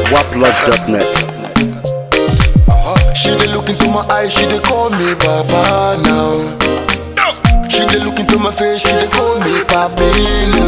Waplodge.net. She dey look into my eyes, she dey call me Baba now. She dey look into my face, she dey call me Papilo.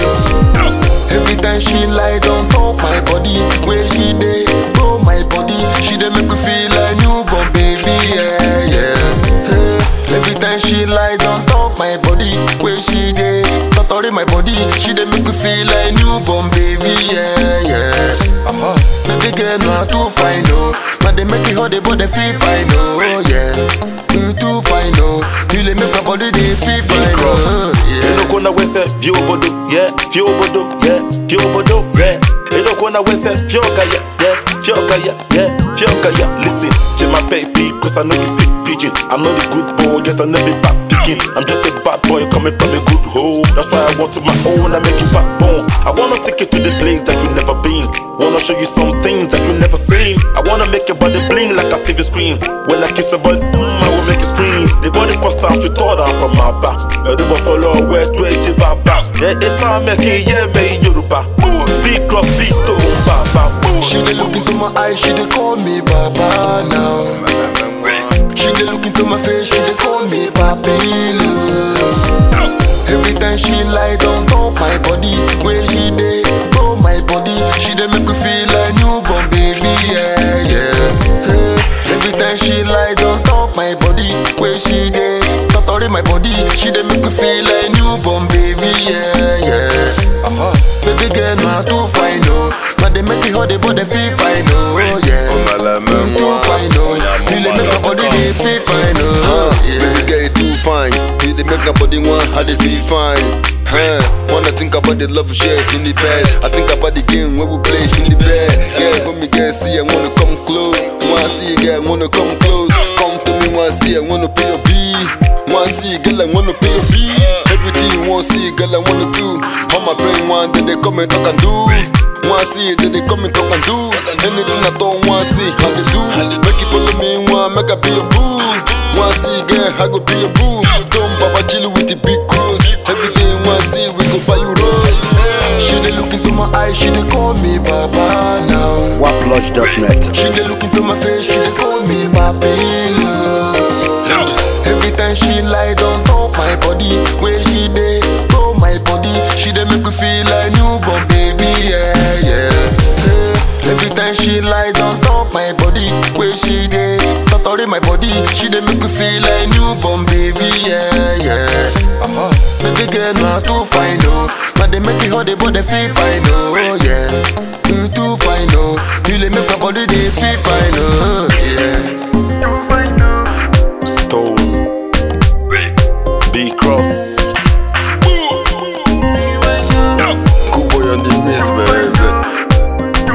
Every time she lie down top my body, where she dey blow my body, she dey make me feel like newborn baby, yeah, yeah. Hey. Every time she lie down top my body, where she dey totori my body, she dey make me feel like newborn baby, yeah, yeah. Uh-huh. Baby girl, not too fine, no. But they make it hot, they body feel fine, oh yeah. You too fine, oh. You let make my body they feel fine, oh yeah. Inokona wese vyobodo, yeah, vyobodo, yeah, vyobodo, yeah. Inokona wese fyoka, yeah, yeah, fyoka, yeah, yeah, fyoka, yeah. Listen, to my baby, cause I know you speak pidgin. I'm not a good boy, yes, I never back picking. I'm just a bad boy coming from a good home. That's why I want to my own, I make you backbone. I wanna take you to the place that you never been. Wanna show you some things that you never seen. I wanna make your body bling like a TV screen. When I kiss your body, mm, I will make you scream. The body first time you thought I'm from my back. Everybody follow where to each baba. Yeah, it's a making, yeah, me Yoruba. Ooh, big cross, big stone, baba. Ooh. She dey look into my eyes, she dey call me Baba now. She dey look into my face, she dey call me Papilo. Every time she lie down top my body, where she dey blow my body, she dey make me feel like newborn baby, yeah, yeah. Hey. Every time she lie down top my body, where she dey totori my body, she dey make me feel like newborn baby, yeah, yeah. Uh-huh. Baby girl, not too fine, no. But they make it hot, they body feel fine, oh yeah. Oh, my love, You man, too moi. fine, oh. You dey make my body they feel fine, oh yeah. Baby girl, you too fine. You dey make my body want how they feel fine. Huh? Wanna think about the love we share in the bed. I think about the game when we play in the bed. Yeah, when me girl see, I wanna come close. Wanna see, girl, wanna come close. Come to me, wanna see, I wanna pay your B. Wanna see, girl, I wanna pay your B. Everything you wanna see, girl, I wanna do. All my friends want, then they come and talk and do. Wanna see, then they come and talk and do. Anything I don't wanna see, how they do. Make it follow me, wanna make I be your boo. Wanna see, girl, I go be your boo. Come, Baba, chill with the big cross. Everything wanna see, we go buy you rose. She dey look into my eyes, she dey call me Baba now. Waplodge.net. She dey look into my face, she dey call me Papilo. Every time she lie down top my body, where she dey blow my body, she dey make me feel like newborn baby, yeah, yeah. Hey. Every time she lie down top my body, where she dey totori my body, she dey make me feel like newborn baby, yeah, yeah. Uh-huh. Baby girl, not too fine, no. But they make it hot, they body feel fine, oh yeah. You too fine, no. You let make my body they feel fine, oh yeah. Stone. Big cross. Cool boy on the mix, baby.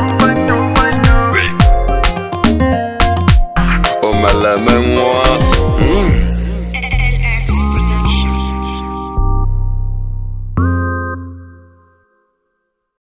Oh, my love, man, moi. Mm.